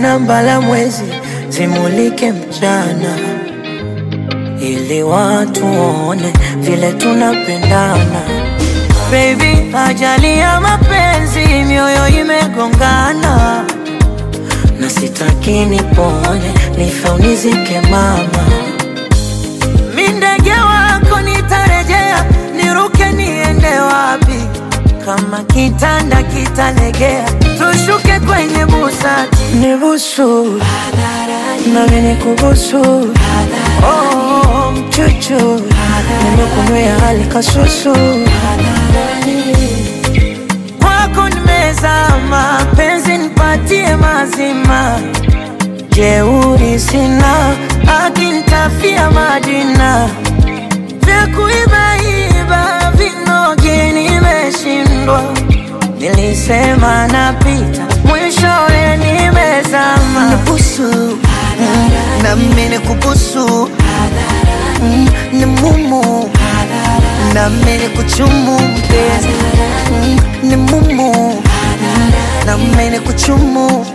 na mbala mwezi zimulike mchana, ili watu waone vile tunapendana. Baby, ajali ya mapenzi, mioyo imegongana, na sitaki nipone, nife unizike mama. Mi ndege wako nitarejea, niruke niende wapi? Kama kitanda kitalegea, tushuke kwenye busati, nibusu nami nikubusu, oh, mchuchu nimekunywea hali kasusu, kwako nimezama, penzi nipatie mazima, jeuri sina, akinitafia majina vya kuibaiba vinoge nimeshindwa, nilisema napita, mwishowe nimezama. Nibusu na mimi nikubusu Mm, ni mumu na mimi nikuchumu mpenzi Mm, ni mumu na mimi nikuchumu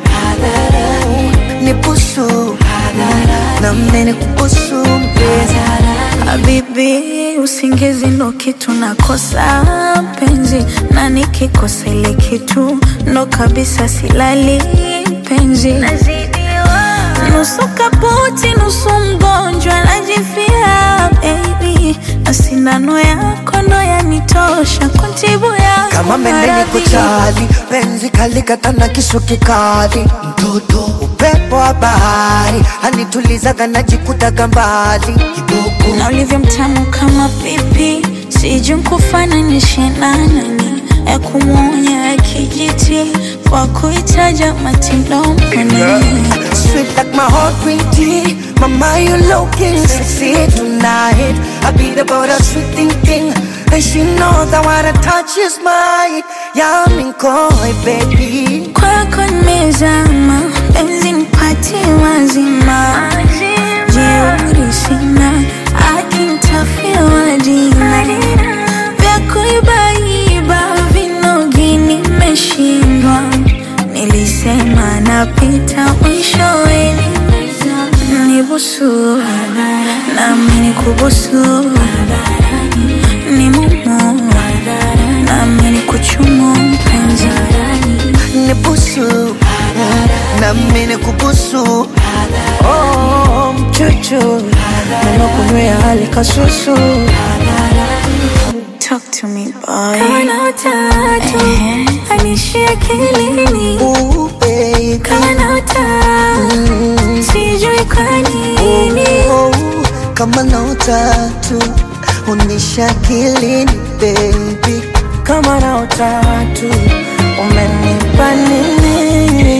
nibusu na mimi nikubusu mpenzi Habibi, usingizi ndo kitu nakosa penzi, na nikikosa ile kitu ndo kabisa silali penzi. Nusu kaputi, nusu mgonjwa, najifia baby, na sindano yako ndo yanitosha kuntibu yako kama mendeni maradhi. kuchali penzi kalikata na kisu kikali mtoto upepo wa bahari anitulizaga najikutaga mbali kidogo na ulivyo mtamu kama pipi, sijui nkufananishe na nani, ya kumwonya ya kijiti kwa kuitaja matindoni Sweet like my heart green tea Mama you looking sexy tonight I beat about a sweet thing thing And she knows that what I touch is mine Yeah I'm in koi baby kwako nimezama, penzi nipatie mazima, jeuri sina, akinitafia majina vya kuibaiba vinogi nimeshindwa, nilisema napita mwishowe nimezama. nibusu nami nikubusu ni mumu nami nikuchumu mpenzi Nibusu Na mine kubusu Oh, mchuchu nimekunywea hali kasusu, Talk to me boy. Kama na utatu anishi akilini, Ooh baby kama na utatu sijui kwa nini. Oh, Kama na utatu Unisha kilini baby kama na utatu umenipa nini?